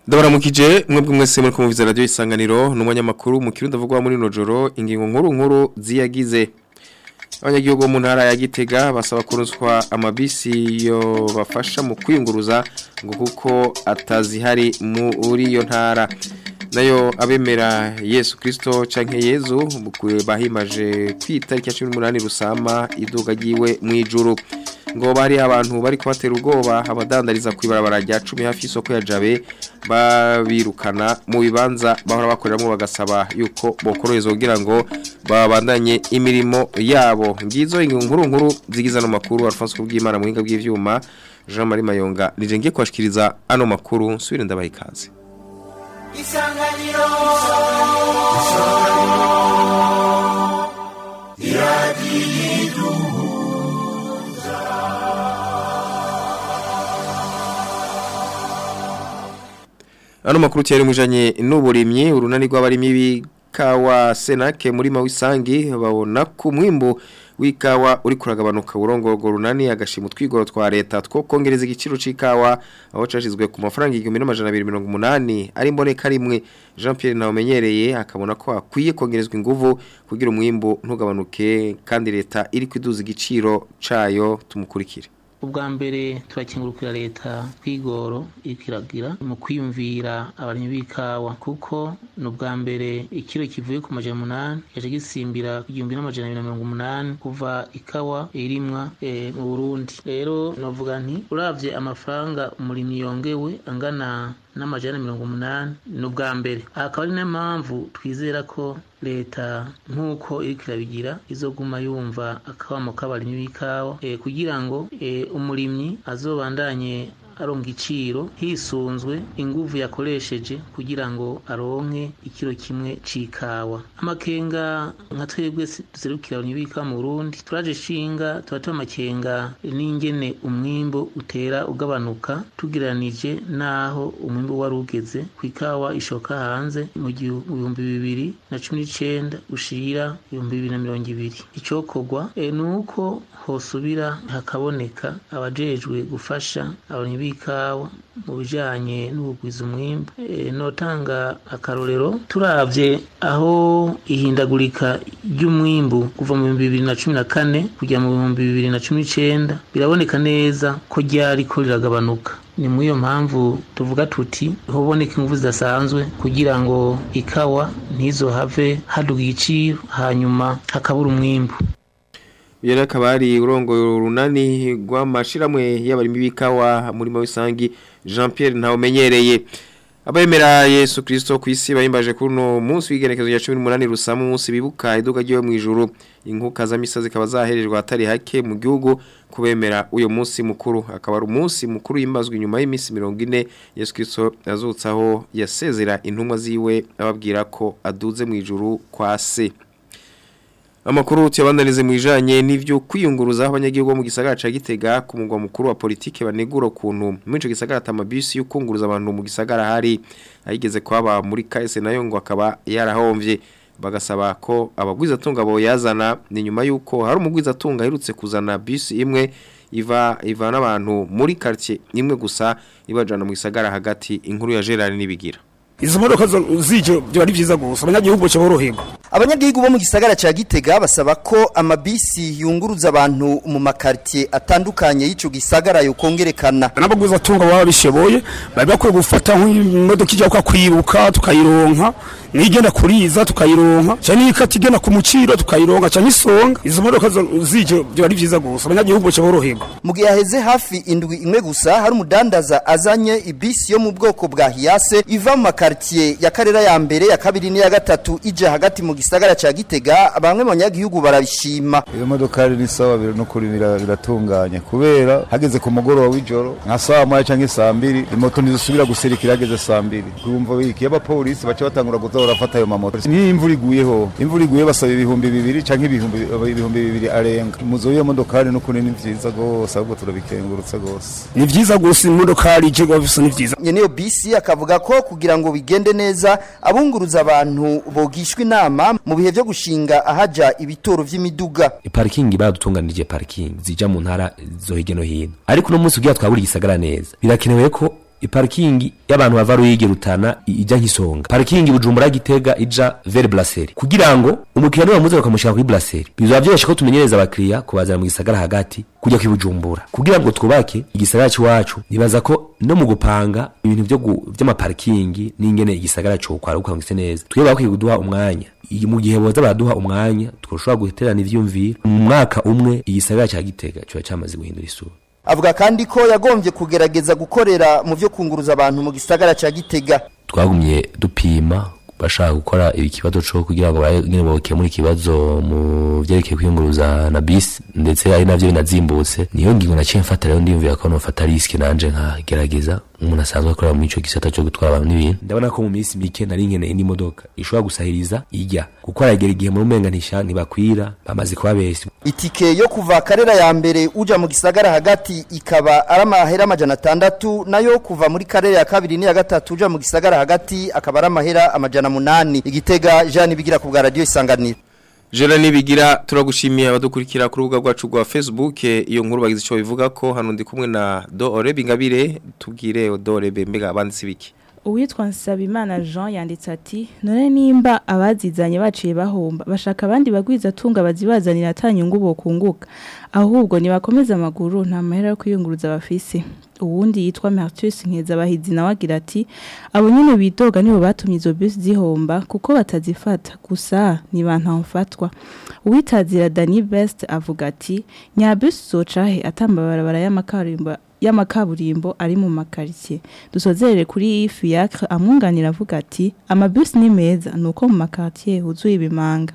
Ndabaramukije mwebwe mwese muri kumuviza radio isanganiro n'umunyamakuru mu kirundo avugwa muri nojoro ingingo nkuru nkuru ziyagize abanyagihugu mu ntara ya Gitega basaba kuruswa amabisi yo bafasha mu kwiyunguruza ngo kuko atazihari muri iyo ntara nayo abemera Yesu Kristo canke Yezu bahimaje kwitariki ya 18 rusama iduga giwe mu ijuru ngo bari abantu bari kubatera ubwoba abadandariza kwibarabara rya 10 hafi isoko ya Jabe babirukana mu bibanza bahora bakoreramo bagasaba yuko bokoroherezwa kugira ngo babandanye imirimo yabo ngizo inkuru nkuru zigiza no makuru Alphonse kubwimana muhinga bw'ivyuma Jean Marie Mayonga nije ngiye kwashikiriza ano makuru nsubire ndabaha ikaze Isanganiro Iradiyidu Ano makuru cyari mujanye n'uburimyi urunani rw'abarimyi b'ikawa Senake muri Mawisangi babona ku mwimbo w'ikawa uri kuragabanuka urongogo runani agashima twigoro twa leta two kongereza igiciro c'ikawa aho cashizwe ku mafaranga 1280 ari mboneka rimwe Jean Pierre Ntawumenyereye akabona ko akwiye kongerezwa inguvu kugira umwimbo ntugabanuke kandi leta iri kwiduza igiciro cayo tumukurikire ubwa mbere turakingurukira leta twigoro ikiragira mu kwiyumvira abarimyi b'ikawa kuko ni ubwa mbere ikiro kivuye ku majana umunani yaje gisimbira ku gihumbi n'amajana abiri na mirongo umunani kuva ikawa irimwa e, mu burundi rero novuga nti uravye amafaranga umurimyi yongewe angana n'amajana mirongo umunani ni ubwa mbere akaba ari n'impamvu twizera ko leta nk'uko iriko irabigira izoguma yumva akabamo k'abarimyi b'ikawa e, kugira ngo e, umurimyi azobandanye aronka iciro hisunzwe inguvu yakoresheje kugira ngo aronke ikiro kimwe c'ikawa amakenga nka twebwe duserukira abarimyi b'ikawa mu Burundi turaje shinga tuba amakenga n'ingene umwimbo utera ugabanuka tugereranije n'aho umwimbo wari ugeze ku ikawa ishoka hanze mu bihumbi bibiri na cumi n'icenda ushira ibihumbi bibiri na mirongo ibiri icokorwa e, ni uko hosubira hakaboneka abajejwe gufasha abarimyi b'ikawa mu bijanye n'ubugwiza umwimbu e, notanga akarorero turavye aho ihindagurika ry'umwimbu kuva mu bihumbi bibiri na cumi na kane kujya mu bihumbi bibiri na cumi n'icenda biraboneka neza ko ryariko riragabanuka ni muri iyo mpamvu tuvuga tuti hoboneka ingufu zidasanzwe kugira ngo ikawa ntizohave haduga igiciro hanyuma hakabura umwimbu Yera kabari urongo runani rw'amashiramwe y'abarimi b'ikawa muri Mawisangi Jean Pierre Ntawumenyereye Abemera Yesu Kristo kwisi bahimbaje kuno munsi w'igenekezo ya 18 rusamu munsi bibuka iduka ryo mu ijuru inkuka za misa zikaba zaherejwe atari hake mu gihugu kubemera uyo munsi mukuru akaba ari umunsi mukuru yimbazwe inyuma y'imisi 40 Yesu Kristo yazutsaho yasezera intumwa ziwe ababwira ko aduze mu ijuru kwa se Amakuru tuyabandanize mu ijanye n'ivyo kwiyunguruza abanyagihugu mu gisagara ca Gitega ku mugwa mukuru wa politike banegura kuntu muri ico gisagara tamabisi yukunguruza abantu mu gisagara hari ayigeze kwaba muri KS nayo ngo akaba yarahomvye bagasaba ko abagwiza tunga bo yazana ni nyuma yuko hari umugwiza tunga herutse kuzana bisi imwe iva ivana abantu muri quartier imwe gusa ibajana mu gisagara hagati inkuru ya Gerard nibigira izo modoka zije byo ari byiza gusa abanyagihugu cyo boroherwa abanyagihugu bo mu gisagara ca Gitega basaba ko amabisi yunguruza abantu mu makartie atandukanye y'ico gisagara yokongerekana n'abaguza tunga baba bishoboye bari bakwiye gufata nk'imodoka ijya kwa kwibuka tukayironka nigenda kuriza tukayironka cyane ikati igenda ku muciro tukayironka cyane isonga izo modoka zije byo ari byiza gusa abanyagihugu cyo boroherwa mu gihe haheze hafi indwi imwe gusa hari umudandaza azanye ibisi yo mu bwoko bwa Hiace iva mu makartie ya Karera ya mbere ya kabiri n'iya gatatu ije hagati mu gisagara ca Gitega bamwe mu banyagihugu barabishima iyo modoka ni sawa biro no kuri biratunganye kubera hageze ku mugoroba w'ijoro nka saa moya canke saa mbiri imoto ntizisubira guserikira hageze saa mbiri kumva wiki y'abapolisi baca batangura kuza barafata ayo mamoto niyo imvura iguyeho imvura iguye basaba ibihumbi bibiri canke ibihumbi ibihumbi bibiri arenga muzo iyo modokari n'ukuri ni vyiza gose ahubwo turabikengurutse gose ni vyiza gose imodokari ije gose ni vyiza nyene iyo bisi akavuga ko kugira ngo bigende neza abunguruza abantu bogishwa inama mu bihe vyo gushinga ahaja ibitoro vy'imiduga parikingi baradutunganirije parikingi zija mu ntara zo hirya no hino ariko uno munsi ugira twabura igisagara neza birakenewe ko iparikingi y'abantu bava ruyigi rutana i- ijya nk'isonga parikingi bujumbura gitega ija vere brasserie kugira ngo umukiriya niwe bamuze bakamushyira kuri brasserie bizaba byoroshye ko tumenyereza abakiriya kubazana mu gisagara hagati kujya kwibujumbura kugira ngo twubake igisagara cy'iwacu nibaza ko no mu gupanga ibintu byo gu- by'amaparikingi n'ingene igisagara cyo kwaruka ngo gise neza twebwe bakwiye kuduha umwanya Iyi- mu gihe boza baraduha umwanya twashobora guterana ivyumviro mu mwaka umwe igisagara cya gitega kiba cyamaze guhindura isura avuga kandi ko yagombye kugerageza gukorera mu byo kunguruza abantu mu gisagara ca Gitega twagumye dupima bashaka gukora ikibazo cyo kugira ngo nyine bakemure ikibazo mu byerekeye kwiyunguruza na bisi ndetse ari navyo binazimbutse niyo ngingo naciye mfata rero ndiyumvira ko nofata riske nanje nkagerageza umuntu asanzwe akorera muri ico gisata cyo gutwara abantu n'ibintu ndabona ko mu minsi mike nari nkeneye indi modoka ishobora gusahiriza ijya kuko aragera igihe mu rumenga ntisha ntibakwira bamaze kuba besi itike yo kuva karera ya mbere uja mu gisagara hagati ikaba ari amahera amajana atandatu nayo kuva muri karera ya kabiri n'iya gatatu uja mu gisagara hagati akaba ari amahera amajana munani igitega Jean Bigira ku bwa radio isanganiro Jera nibigira turagushimiye abadukurikira ku rubuga rwacu rwa Facebook eh, iyo nkuru bagize ico bivuga ko hano ndi kumwe na Do Orebe Ingabire tubwire Do Orebe mbega abanditsi biki uwitwa Nsabimana Jean yanditse ati none nimba abazizanye baciye bahomba bashaka abandi bagwiza tunga bazibazanira atanyungu bokunguka ahubwo nibakomeza amaguru nta mahera yo kwiyunguruza bafise uwundi yitwa Martus Nkeza bahizi nawe agira ati abo nyene bidoga nibo batumye izo bus zihomba kuko batazifata gusa ni bantu mfatwa uwitazira Dani Best avuga ati nyabus zocahe atambabarabara y'amakarimba y'amakaburimbo ari mu makaritsiye dusozerere kuri fiacre amwunganira avuga ati amabus ni meza nuko mu makaritsiye huzuye ibimanga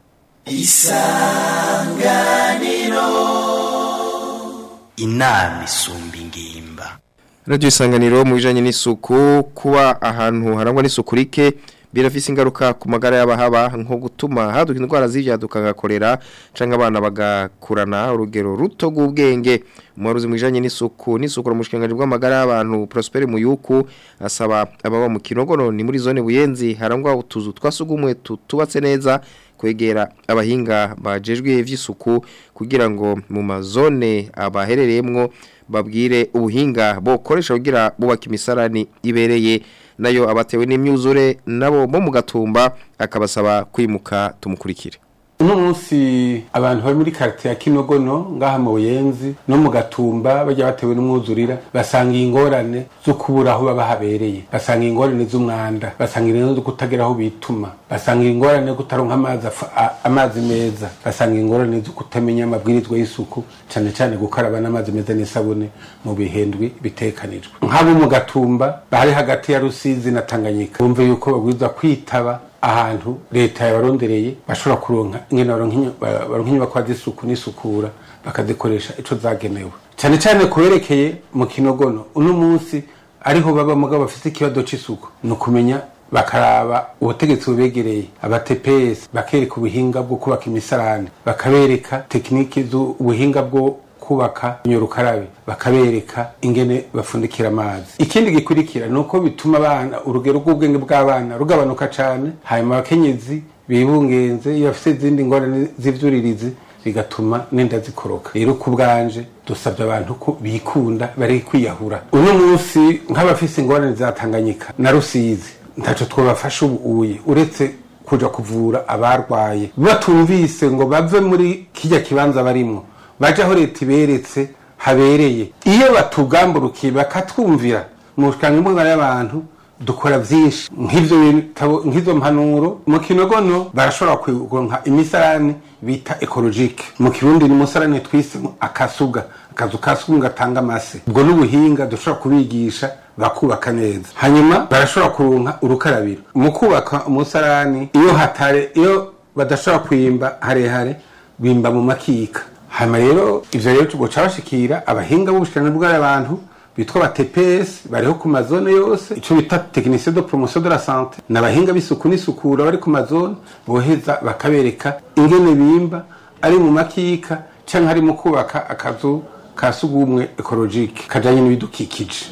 inama isumba ingimba Radio isanganiro mu bijanye n'isuku kuba ahantu harangwa n'isuku rike birafise ingaruka ku magara y'abahaba nko gutuma haduka indwara z'ivyaduka gakorera canke abana bagakurana urugero ruto rw'ubwenge umuharuzi mu bijanye n'isuku n'isuku mu bushikanganje bw'amagara y'abantu Prosper Muyuku asaba ababa mu Kinogono ni muri zone Buyenzi harangwa utuzu twasugumwe tutubatse neza kwegera abahinga bajejwe ivy'isuku kugira ngo mu mazone abaherereyemwo babwire ubuhinga bokoresha kugira bubaka imisarani ibereye nayo abatewe n'imyuzure nabo bo mu gatumba akabasaba kwimuka tumukurikire uno munsi abantu bari muri karite ya kinogono ngaha mu buyenzi no mu gatumba bajya batewe n'umwuzurira basanga ingorane zo kubura aho baba habereye basanga ingorane z'umwanda basanga ingorane zo kutagira aho bituma basanga ingorane yo kutaronka amazi afa- a- amazi meza basanga ingorane zo kutamenya amabwirizwa y'isuku cyane cyane gukaraba n'amazi meza n'isabune mu bihendwi bitekanijwe nk'abo mu gatumba bari hagati ya rusizi na tanganyika bumve yuko babwirizwa kwitaba ahantu leta yabarondereye bashobora kuronka ingene baronka inyo- ba- baronka inyubakwa z'isuku n'isukura bakazikoresha ico zagenewe cyane cyane kuberekeye mu kinogono uno munsi ariho baba mugabo bafite ikibazo c'isuku ni ukumenya bakaraba ubutegetsi bubegereye abatepesi bakereka ubuhinga bwo kubaka imisarane bakabereka tekiniki z'ubuhinga bwo kubaka nyorukarabe bakabereka ingene bafundikira amazi ikindi gikurikira ni uko bituma abana urugero rw'ubwenge bw'abana rugabanuka cyane hanyuma abakenyezi bibungenze iyo bafite izindi ngorane z'ivyuririzi bigatuma n'inda zikoroka rero ku bwanje dusabye abantu ko bikunda bari kwiyahura uno munsi nk'abafise ingorane za tanganyika na rusizi ntaco twabafasha ubu uye uretse kuja kuvura abarwaye batumvise ngo bave muri kijya kibanza barimwo baje aho leta iberetse habereye iyo batugamburukiye bakatwumvira mu bushikanga mbungana y'abantu dukora byinshi nk'ivyo bitabo nk'izo mpanuro mu kinogono barashobora kuronka imisarani bita ekologike mu kirundi ni umusarani twise akasuga akazu ka sugumwe gatanga amase ubwo n'ubuhinga dushobora kubigisha bakubaka neza hanyuma barashobora kuronka urukarabiro mu kubaka umusarani iyo hatare iyo badashobora kwimba harehare bimba mu makika hanyuma rero ivyo rero tugoca bashikira abahinga b'ubushikirana bw'abantu bitwa ba TPS bariho ku mazone yose ico bita technicien de promotion de la santé n'abahinga b'isuku n'isukura bari ku mazone boheza bakabereka ingene bimba ari mu makika canke ari mu kubaka akazu ka sugumwe ekologike kajanye n'ibidukikije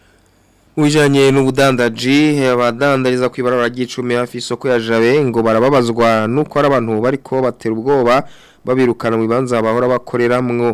Ujanye n'ubudandaji abadandariza kwibarara ry'icumi hafi isoko ya Jabe ngo barababazwa nuko ari abantu bariko batera ubwoba babirukana mu bibanza bahora bakoreramwo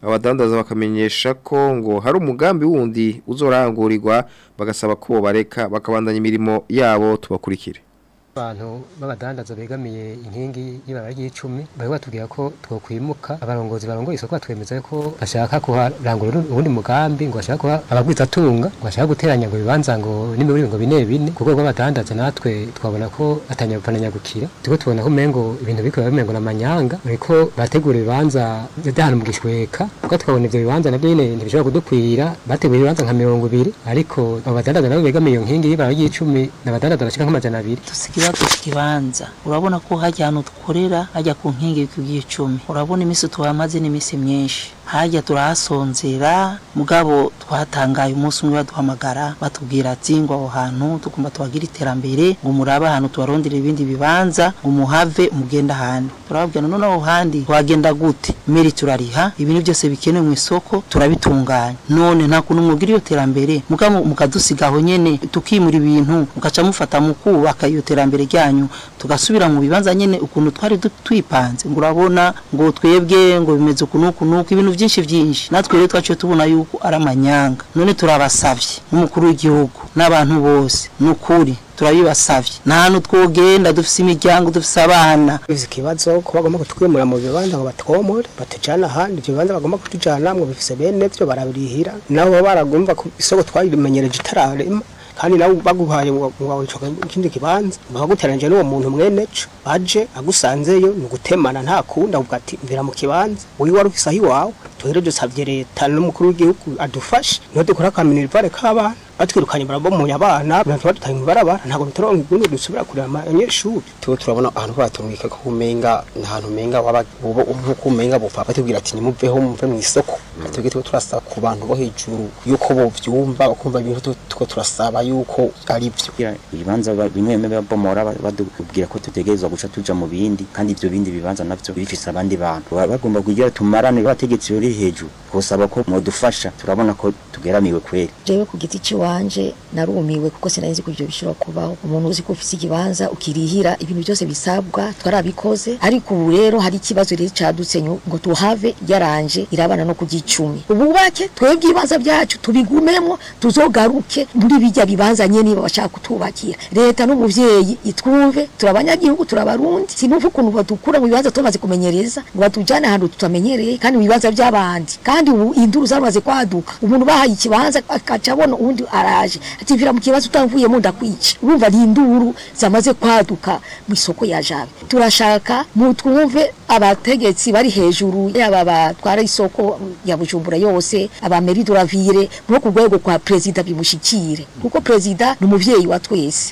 abadandaza bakamenyesha ko ngo hari umugambi wundi uzorangurirwa bagasaba ko bareka bakabandanya imirimo yabo tubakurikire abantu b'abadandaza begamiye inkingi y'ibara ry'icumi bari batubwira ko twokwimuka abarongozi barongoye isoko batwemeza ko bashaka kuharangura ubundi mugambi ngo bashaka kuha abagwizatunga ngo bashaka guteranya ngo ibibanza ngo n'imiburi ngo bine bine ku rwego rw'abadandaza natwe twabona ko atanyagukira turiko tubona ko umengo ibintu biriko bimengo n'amanyanga bariko bategura ibibanza by'ahantu mu gishweka kuko twabona ivyo bibanza navyo nyene ntibishobora kudukwira bateguye ibibanza nka mirongo ibiri ariko abo badandaza nabo begamiye iyo nkingi y'ibara ry'icumi n'abadandaza bashika nk'amajana abiri ikibazo kibanza urabona ko hajya ahantu dukorera hajya ku nkingi y'icumi urabona iminsi tuhamaze n'iminsi myinshi hajya turahasonzera mugabo twatangaye umunsi umwe baduhamagara batubwira ati ngo aho hantu tugomba tuhagira iterambere ngo murabe ahantu tubarondera ibindi bibanza ngo muhave mugenda ahandi turababwira none aho handi twagenda gute meri turariha ibintu byose bikenewe mu isoko turabitunganya none nta kuntu mubwira iyo terambere mugabo mukadusiga aho nyene tukimura ibintu mugaca mufata mu kubaka iyo terambere ryanyu tugasubira mu bibanza nyene ukuntu twari twipanze ngo urabona ngo twebwe ngo bimeze ukuntu ukuntu ibintu byinshi byinshi natwe rero twaciye tubona yuko ari amanyanga none turabasavye n'umukuru w'igihugu n'abantu bose n'ukuri turabibasavye nta hantu twogenda dufise imiryango dufise abana bifise ikibazo ko bagomba kutwimura mu bibanza ngo batwomore batujana ahandi ivyo bibanza bagomba kutujana ngo bifise bene vyo barabirihira nabo baragomba ku isoko twarimenyereje itararema kandi nawe baguhaye wawicoka ikindi kibanza bakaguteranije n'uwo muntu mwene co aje agusanzeyo ni ugutemana nta kundi avuga ati mvira mu kibanza wowe wari ufise aho iwawe tuhere dusavye leta n'umukuru w'igihugu adufashe niho dukora akaminirivare k'abana batwirukanye barabomoye abana abantu badutaye mu barabara ntabwo bituronka igundi dusubira kureba abanyeshuri tuba turabona ahantu batumwika ko umenga ni ahantu umenga waba ubo nk'uko umenga bupfa batubwira ati nimuveho muve mu isoko twebwe tuba turasaba ku bantu bo hejuru yuko bovyumva bakumva ibintu tuko turasaba yuko ari byo ibibanza bimwe bimwe babomora badubwira ko tutegerezwa guca tuja mu bindi kandi ivyo bindi bibanza navyo bifise abandi bantu bagomba kugira tumarane abategetsi bari hejuru twosaba ko modufasha turabona ko tugeramiwe kweri jewe ku giti ciwanje narumiwe kuko sinari ko ivyo bishobora kubaho umuntu uzi ko ufise ikibanza ukirihira ibintu byose bisabwa twarabikoze ariko ubu rero hari ikibazo rero cadutse ngo tuhave yaranje irabana no kugicumi ububake twebwe ibibanza byacu tubigumemo tuzogaruke muri bijya bibanza nyene niba bashaka kutubakira leta n'umuvyeyi itwumve turabanyagihugu turabarundi sinumva ukuntu badukura mu bibanza tumaze kumenyereza ngo batujane ahantu tutamenyereye kandi mu bibanza by'abandi kandi ubu induru zamaze kwaduka umuntu bahaye ikibanza akaca abona uwundi araje ati vira mu kibazo utamvuyemo ndakwica urumva ni induru zamaze kwaduka mu isoko ya jabe turashaka mutwumve abategetsi bari hejuru yaba batwara isoko ya bujumbura yose abameri duravire no ku rwego kwa perezida bimushikire kuko perezida ni umuvyeyi wa twese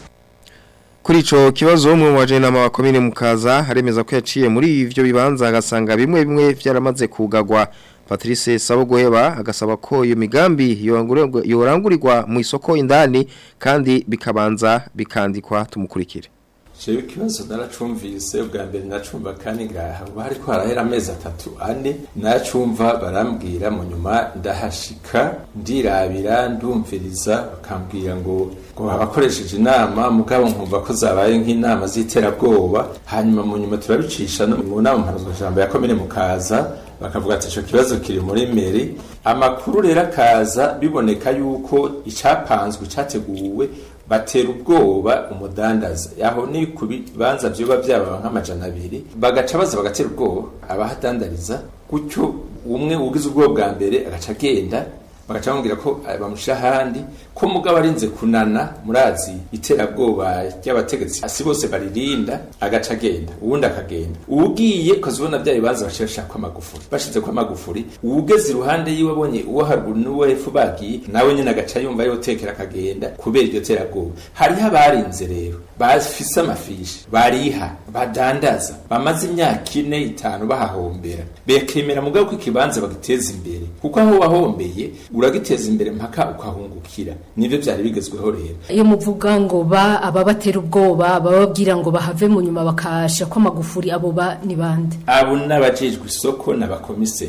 Kuri ico kibazo umwe mu bajenama wa komine mukaza haremeza ko yaciye muri ivyo bibanza agasanga bimwe bimwe vyaramaze kugagwa Patrice Sabogoheba agasaba ko iyo migambi yorangurirwa mu isoko indani kandi bikabanza bikandikwa tumukurikire jewe ikibazo naracumvise ubwa mbere nacumva kandi ngaha uba hariko harahera amezi atatu ane nacumva barambwira mu nyuma ndahashika ndirabira ndumviriza bakambwira ngo ngo abakoresheje inama mugabo nkumva ko zabaye nk'inama z'iterabwoba hanyuma mu nyuma turabicisha no mu nama mpanuzwajambo ya komine mukaza bakavuga ati ico kibazo kiri muri meri amakuru rero akaza biboneka yuko icapanzwe categuwe batera ubwoba umudandaza yaho ni ku bibanza vyoba vyaba nk'amajana abiri bagaca baza bagatera ubwoba abahadandariza gutyo umwe ugize ubwoba bwa mbere agaca agenda bagaca bamubwira ko bamushyira ahandi ko mugabo arinze kunana murazi iterabwoba ry'abategetsi si bose baririnda agaca agenda uwundi akagenda uwugiye ukazibona bya bibanza baciye bashaka amagufuri bashize ko amagufuri uwugeze iruhande yiwe abonye uwo haruguru n'uwo hepfo bagiye nawe nyine agaca yumva yotekera akagenda kubera iryo terabwoba hariho abarinze rero bafise amafishi bariha badandaza bamaze imyaka ine itanu bahahombera bekemera mugabo ko ikibanza bagiteza imbere kuko aho wahombeye uragiteza imbere mpaka ukahungukira nivyo vyari bigezweho rero iyo muvuga ngo ba ababatera ubwoba bababwira ngo bahave mu nyuma bakasha ko amagufuri abo ba ni bande abo n'abajejwe isoko n'abakomiseri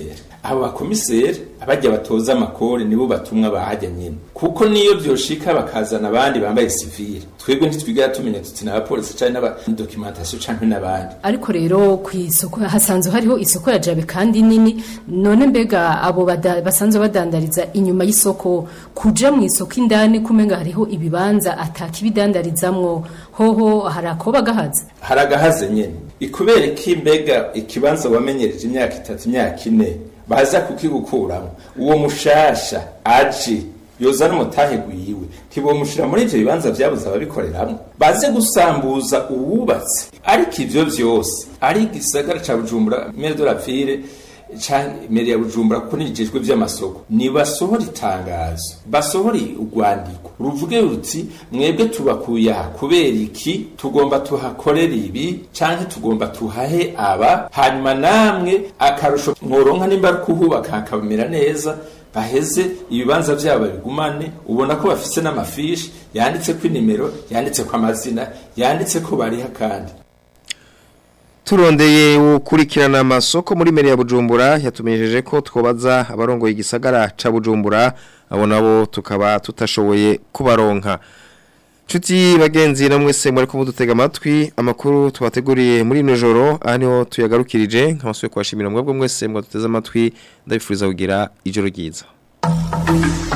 abo bakomiseri abajya batoza amakori nibo batumwa bahajya nyine kuko niyo byoshika bakazana abandi bambaye sivile twebwe ntitwigera tumenya tuti n'abapolisi canke n'abadokimentasiyo canke n'abandi ariko rero ku isoko hasanzwe hariho isoko ya jabe kandi nini none mbega abo bada- basanzwe badandariza inyuma y'isoko kuja mu isoko indani kumenga hariho ibibanza atakibidandarizamwo hoho hari akoba gahaza hari agahaze nyene ikubera iki mbega ikibanza wamenyereje imyaka itatu imyaka ine baza kukigukuramo uwo mushasha aje yoza n'umutahe gwiwe ntibomushira muri ivyo bibanza vyabuze ababikoreramwo baze gusambuza uwubatse ariko ivyo vyose ari igisagara ca bujumbura mere de la ville canke mere ya bujumbura kuko nijejwe vy'amasoko nibasohora itangazo basohore urwandiko ruvuge ruti mwebwe tubakuye aha kubera iki tugomba tuhakorera ibi canke tugomba tuhahe aba hanyuma namwe akarusho mworonka nimba ari kuhubaka hakabamera neza baheze ibibanza vyabo babigumane ubona ko bafise n'amafishi yanditseko inimero yanditseko amazina yanditseko bariha kandi turondeye ukurikirana amasoko muri meri ya Bujumbura yatumenyesheje ko twobaza abarongoye igisagara ca Bujumbura abo nabo tukaba tutashoboye kubaronka Chuti bagenzi na mwese mwari ko mudutega amatwi amakuru twateguriye muri ino joro aha niho tuyagarukirije nk'amasuye kubashimira mwebwe mwese mwaduteze amatwi ndabifuriza kugira ijoro ryiza